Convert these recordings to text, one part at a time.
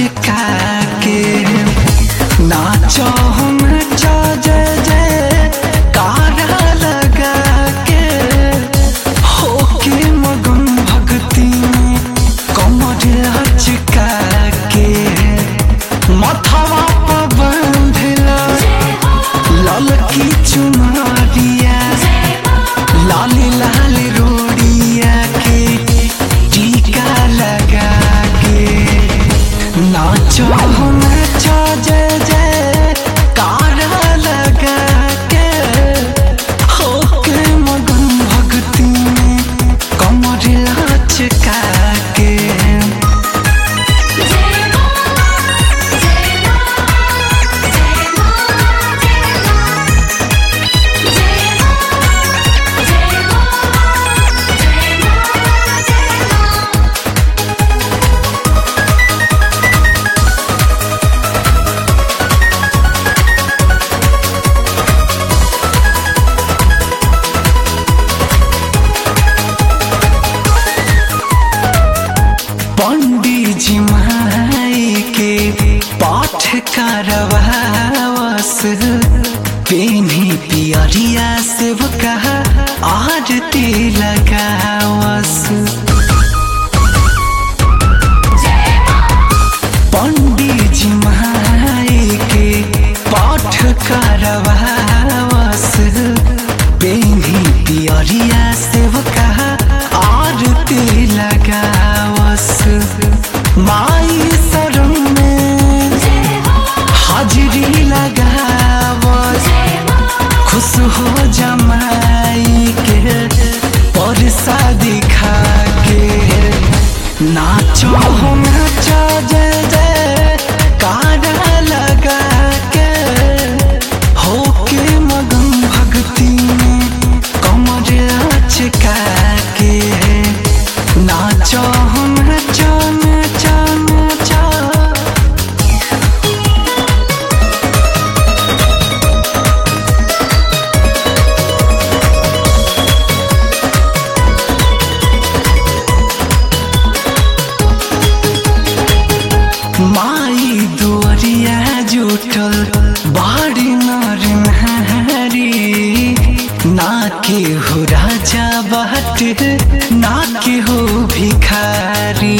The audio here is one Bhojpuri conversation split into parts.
लचका के नाचो हम नाचो जय जय कारा लगा के होके मगन भक्ति में कमर लचका के मथवा पर बांधला ललकी चुनरिया लाली लाल रोड़िया के टीका लगा के नाचो हो नाचो जय जय कारा लगा के होके मगन भक्ति में कमर लचका के पंडित जी माई के पाठ करवावस पेनी पियरिया से वो कहा आरती लगावस पंडित जी माई के पाठ करवावस पेनी पियरिया से वो कहा आरती लगावस माई शरण में हाजिरी लगावस खुश हो जमाई के परसा दिखा के नाचो हो नाचो जय जय कारा लगा के होके मगन भक्ति में कमर लचका के नाचो हो नाचो नाचो नाचो माई दुआरिया जुटल बाड़ी नर नहारी ना के हो राजा बाट ना के हो भिखारी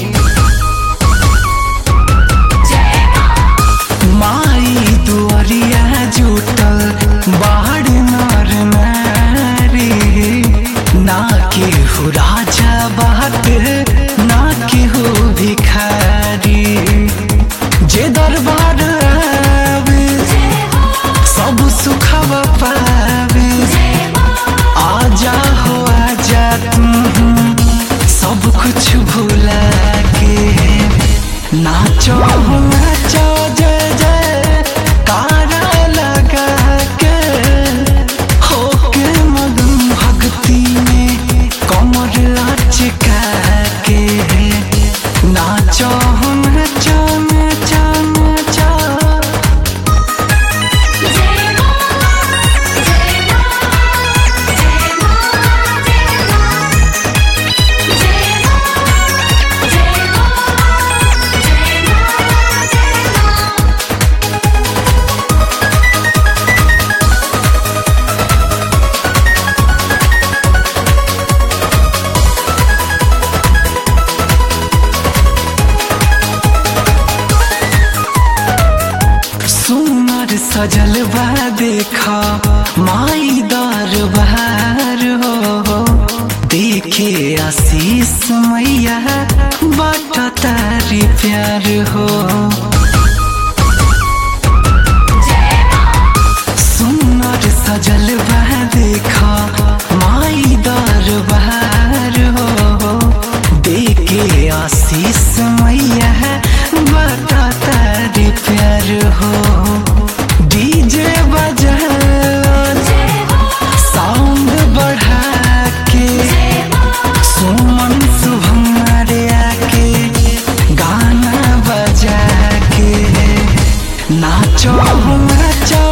माई दुआरिया जुटल बाड़ी नर नारी ना के हो राजा बाट ना के हो भिखारी जे दरबार आवे सब सुखव पावे आजा हो आजा तुम सब कुछ भुला के नाचो हो नाचो जय जय कारा लगा के होके मगन भक्ति में कमर लचका के नाचो हो नाचो नाचो नाचो सुनर सजल बा देखा माई दरबार हो देखे आशीष मैया बाट तारी प्यार हो सुनर सजल बा देखा माई दरबार हो देखे आशीष मैया बता तारी प्यार हो डीजे बजा साउंड बढ़ा के सुमन शुभम रे आके गाना बजा के नाचो नाचो